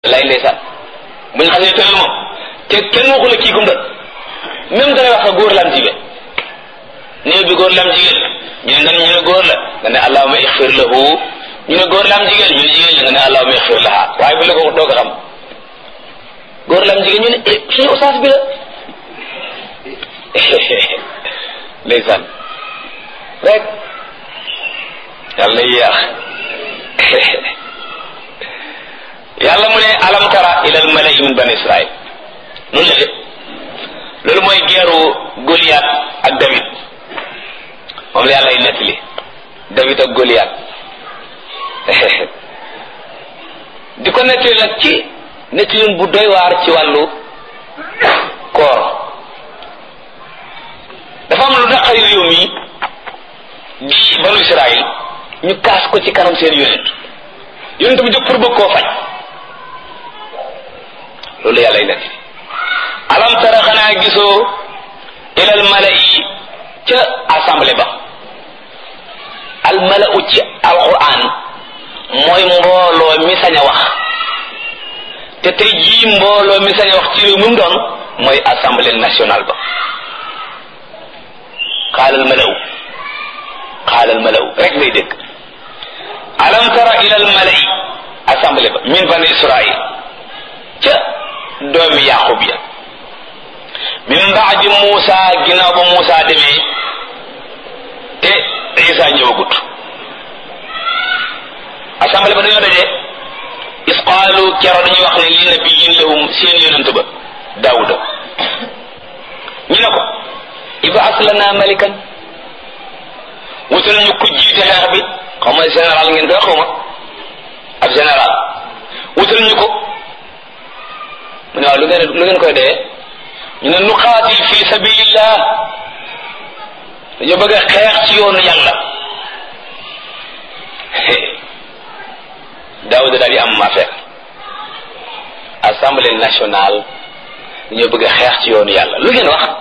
lay ndeysaan bu ñu xasee tëral moom te kenn waxu la kii gum doon même da lay wax sa góor la am jigéen néew bi góor la am jigéen ñu ne nga ne ñu ne góor la nga ne allahuma ixfir lahu ñu ne góor la am jigéen ñu ne jigéen la nga ne allahuma ixfir laha waaye bu la ko doo ko xam góor la am jigéen ñu ne eh suñu ustaas bi la ndeysaan rek yàlla na yéex yàlla mu ne alam tara ila al malai min bani israil noonu la de loolu mooy geeru Goliath ak David moom la yàlla y nettali David ak Goliath di ko nettali nag ci nettalin bu doy waar ci wàllu koor dafa am lu naqari réew mi di banu Israil ñu kaas ko ci kanam seen yonent yonent bi jóg pour bëgg koo faj loolu yàlla y nettali alam tara xanaa gisoo ilal mala'i ca assemblée ba al mala'u ci alquran mooy mbooloo mi sañ a wax te tey jii mbooloo mi sañ a wax ci réew mi mu doon mooy assemblée nationale ba xaalal mala'u xaalal mala'u rek ngay dégg alam tara ilal mala'i assemblée ba min bani israil ca doomi yaqub ya min baadi Muusa ginnaaw ba Muusa demee te Isa ñëwagut assemblée ba dañoo daje is qaalu kero dañuy wax ne li nabiyin lahum seen yonent ba Daawuda ñu ne ko ibaas lana malikan wutal ñu ku jiite xeex bi xaw ma général ngeen koy xaw ma ab général wutal ñu ko mu ne waaw lu ngeen lu ngeen koy dee ñu ne nu xaatil fi sabilillah dañoo bëgg a xeex ci yoonu yàlla Daawuda daal di am affaire assemblée nationale dañoo bëgg a xeex ci yoonu yàlla lu ngeen wax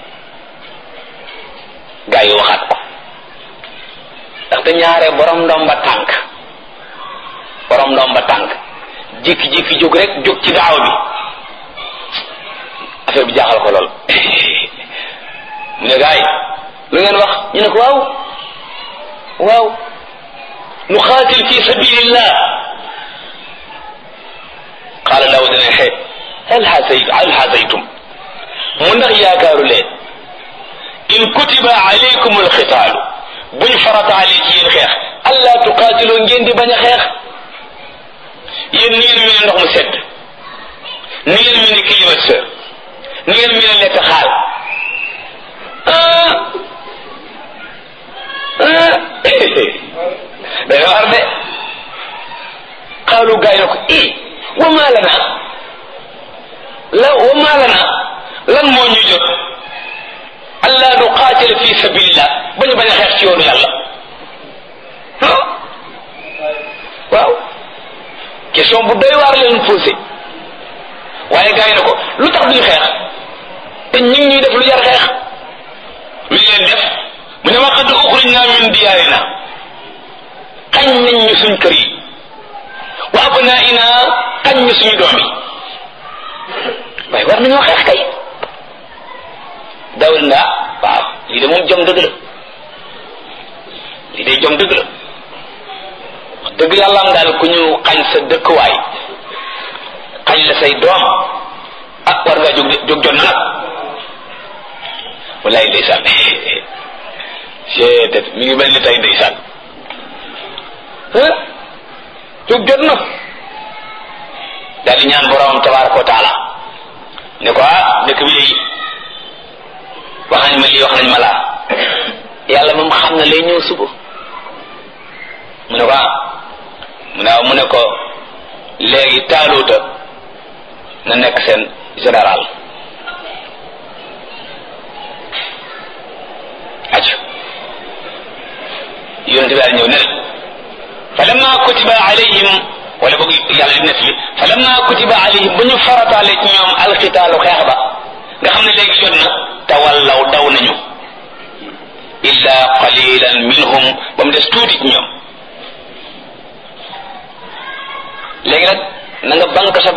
gaa yi waxaat ko ndaxte ñaare borom ndomba tànk borom ndomba tànk jékki-jékki jóg rek jóg ci daaw bi affaire bi jaaxal ko lool mu ne gaay lu ngeen wax ñu ne ko waaw waaw nu xaatil fi sabilillah qaala daawud ne xe hal xasay hal xasaytum mu ndax yaakaaru leen in kutiba alaykum alxitaalu buñ farataale ci yéen xeex allah tuqaatiloo ngeen di bañ a xeex yéen ni ngeen mel ne ndox mu sedd ni ngeen mel ne climatiseur ni ngeen mel ne lekk xaal day war de xaalu gaay na ko i wa maa lana la wa maa lana lan moo ñu jot allah nu qaatil fi sabilillah ba ñu bañ a xeex ci yoonu yàlla waaw question bu doy waar leen posé waaye gaay na ko lu tax duñu xeex te ñu ngi ñuy def lu jar xeex lu leen def mu ne ma qad uxrijna min diyaarina xañ nañ ñu suñ kër yi wa abnaina xañ ñu suñu doom yi waaye war nañoo xeex kay dawul nga waaw lii de moom jom dëgg la lii de jom dëgg la wax dëgg yàlla am daal ku ñu xañ sa dëkkuwaay xañ la say doom ah war ngaa jóg jóg jot na nag wallaay ndeysaan seetet mi ngi mel ni tey ndeysaan jóg jot na daal di ñaan borom tabaraka wa taala ne ko ah dëkk bi wax nañ ma lii wax nañ ma laa yàlla moom xam na lay ñëw suba mu ne ko ah mu ne mu ne ko léegi taaluuta na nekk seen général aju yonente bi daal ñëw ne fa lamma kutiba alayhim wala boog yàlla di net li fa lamma kutiba alayhim ba ñu farataale ci ñoom alxitaalu xeex ba nga xam ne léegi jot na tawallaw daw nañu illa qalilan minhum ba mu des tuuti ci ñoom léegi nag na nga bank sa